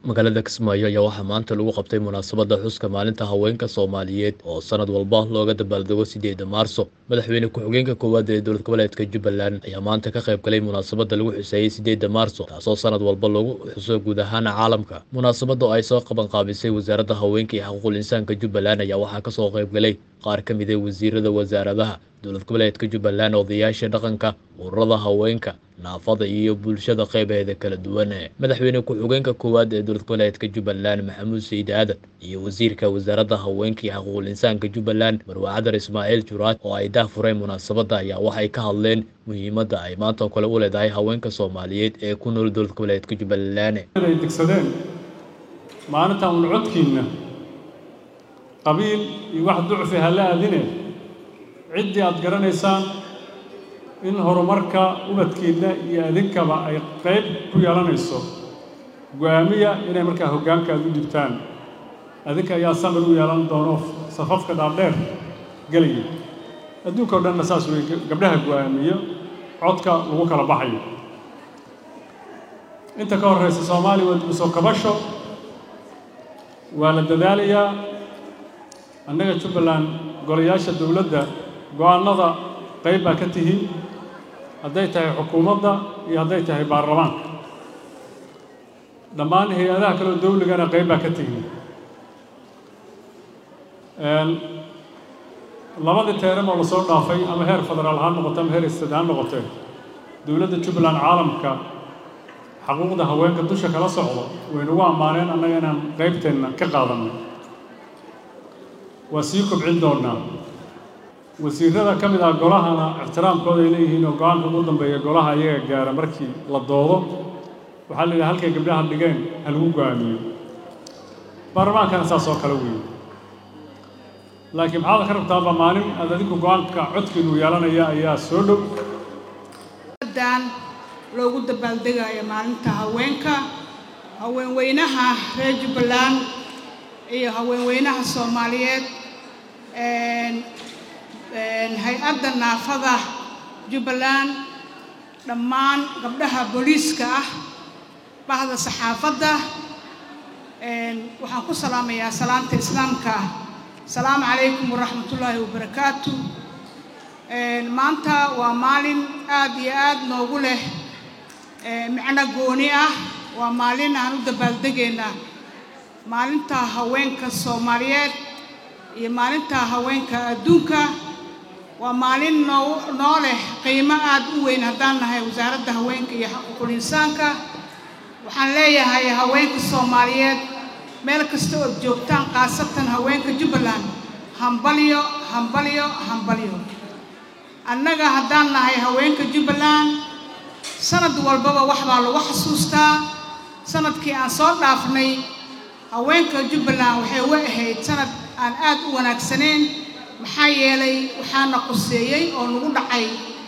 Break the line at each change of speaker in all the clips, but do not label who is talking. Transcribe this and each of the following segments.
magaalada kismaayo ayaa waxaa maanta lagu qabtay munaasabadda xuska maalinta haweenka soomaaliyeed oo sanad walba looga dabaaldego sideeda maarso madaxweyne ku-xigeenka koowaad ee dowlad goboleedka jubbaland ayaa maanta ka qayb galay munaasabadda lagu xuseeyey sideeda maarso taasoo sanad walba lagu xuso guud ahaan caalamka munaasabadda oo ay soo qabanqaabisay wasaaradda haweenka iyo xuquuqul insaanka jubbaland ayaa waxaa kasoo qayb galay qaar ka mid a wasiirada wasaaradaha dowlad goboleedka jubbaland odayaasha dhaqanka ururada haweenka naafada iyo bulshada qeybeeda kala duwan madaxweyne ku-xigeenka koowaad ee dowlad goboleedka jubbaland maxamuud sayid aadan iyo wasiirka wasaaradda haweenka iyo xuquuqul insaanka jubbaland marwa cadar ismaaciil juraad oo ay daahfureen munaasabadda ayaa waxay ka hadleen muhiimadda ay maanta kale u leedahay haweenka soomaaliyeed ee ku nool dowlad goboleedka jubbaland
ay degsadeen maalintan un codkiinna qabiil iyo wax ducfi ha la aadine ciddii aad garanaysaan in horumarka ubadkiinna iyo adinkaba ay qayb ku yeelanayso go-aamiya inay markaa hoggaanka aad u dhibtaan adinka ayaa samir u yeelan doono safafka dhaadheer gelaya adduunka o dhanna saas wey gabdhaha go-aamiyo codka lagu kala baxayo inta ka horraysa soomaaliya waa dibusoo kabasho waa la dadaalayaa annaga jubbaland golayaasha dowladda go-aanada qayb baa ka tihiin hadday tahay xukuumadda iyo hadday tahay baarlamaanka dhammaan hay-adaha kaleo dawligana qayb baa ka tihiin labadii teeran oo lasoo dhaafay ama heer federaal ha noqote ama heer istad ha noqotee dowladda jubbaland caalamka xaquuqda haweenka dusha kala socdo waynagu ammaaneen annaga inaan qaybteenna ka qaadanno waa sii kobcin doonnaa wasiirada ka mid ah golahana ixtiraamkooda ay leeyihiin oo go-aanka ugu dambeeya golaha iyaga gaara markii la doodo waxaa la yidhaha halkay gabdhaha dhigeen ha lagu go-aamiyo baarlamaankana saas oo kale weeye laakiin maxaad ka rabtaaba maalin aad adinku go-aanka codkiinu yeelanaya ayaa soo dhow
dan loogu dabaaldegayo maalinta haweenka haweenweynaha reer jubbaland iyo haweenweynaha soomaaliyeed hay-adda naafada jubbaland dhammaan gabdhaha booliiska ah bahda saxaafadda waxaan ku salaamayaa salaanta islaamka asalaamu calaykum waraxmatullaahi wabarakaatu maanta waa maalin aad iyo aad noogu leh micno gooni ah waa maalin aan u dabaaldegayna maalinta haweenka soomaaliyeed iyo maalinta haweenka adduunka waa maalin noo noo leh qiimo aad u weyn haddaan nahay wasaaradda haweenka iyo xuquuqul insaanka waxaan leeyahay haweenka soomaaliyeed meel kasta ood joogtaan khaasatan haweenka jubbaland hambalyo hambalyo hambalyo annaga haddaan nahay haweenka jubbaland sanad walbaba wax baa lagu xasuustaa sanadkii aan soo dhaafnay haweenka jubbaland waxay u ahayd sanad aan aad u wanaagsanayn maxaa yeelay waxaana quseeyey oo nagu dhacay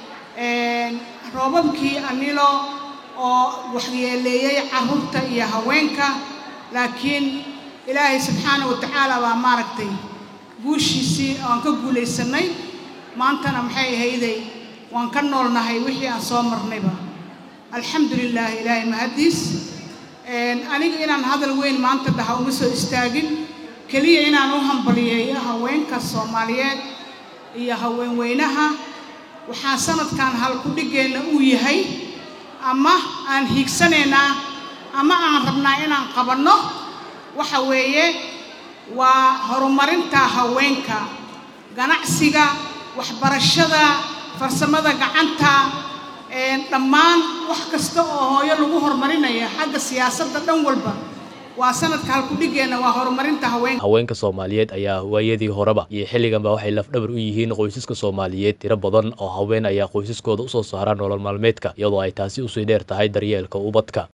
roobabkii anilo oo waxyeeleeyey carruurta iyo haweenka laakiin ilaahay subxaana wa tacaala baa maaragtay guushiisii aan ka guulaysannay maantana maxay ahayday waan ka noolnahay wixii aan soo marnayba alxamdu lilaah ilaahay mahaddiis aniga inaan hadal weyn maanta dhaha uma soo istaagin keliya inaan u hambaliyeeyo haweenka soomaaliyeed iyo haweenweynaha waxaa sanadkan halkudhigeenna uu yahay ama aan hiigsanaynaa ama aan rabnaa inaan qabanno waxa weeye waa horumarinta haweenka ganacsiga waxbarashada farsamada gacanta dhammaan wax kasta oo hooyo lagu horumarinaya xagga siyaasadda dhan walba waa sanadka halkudhigeenna waa horumarinta haweenka
haweenka soomaaliyeed ayaa waayadii horeba iyo xilliganba waxay lafdhabar u yihiin qoysaska soomaaliyeed tiro badan oo haween ayaa qoysaskooda usoo saara nolol maalmeedka iyadoo ay taasi usii dheer tahay daryeelka ubadka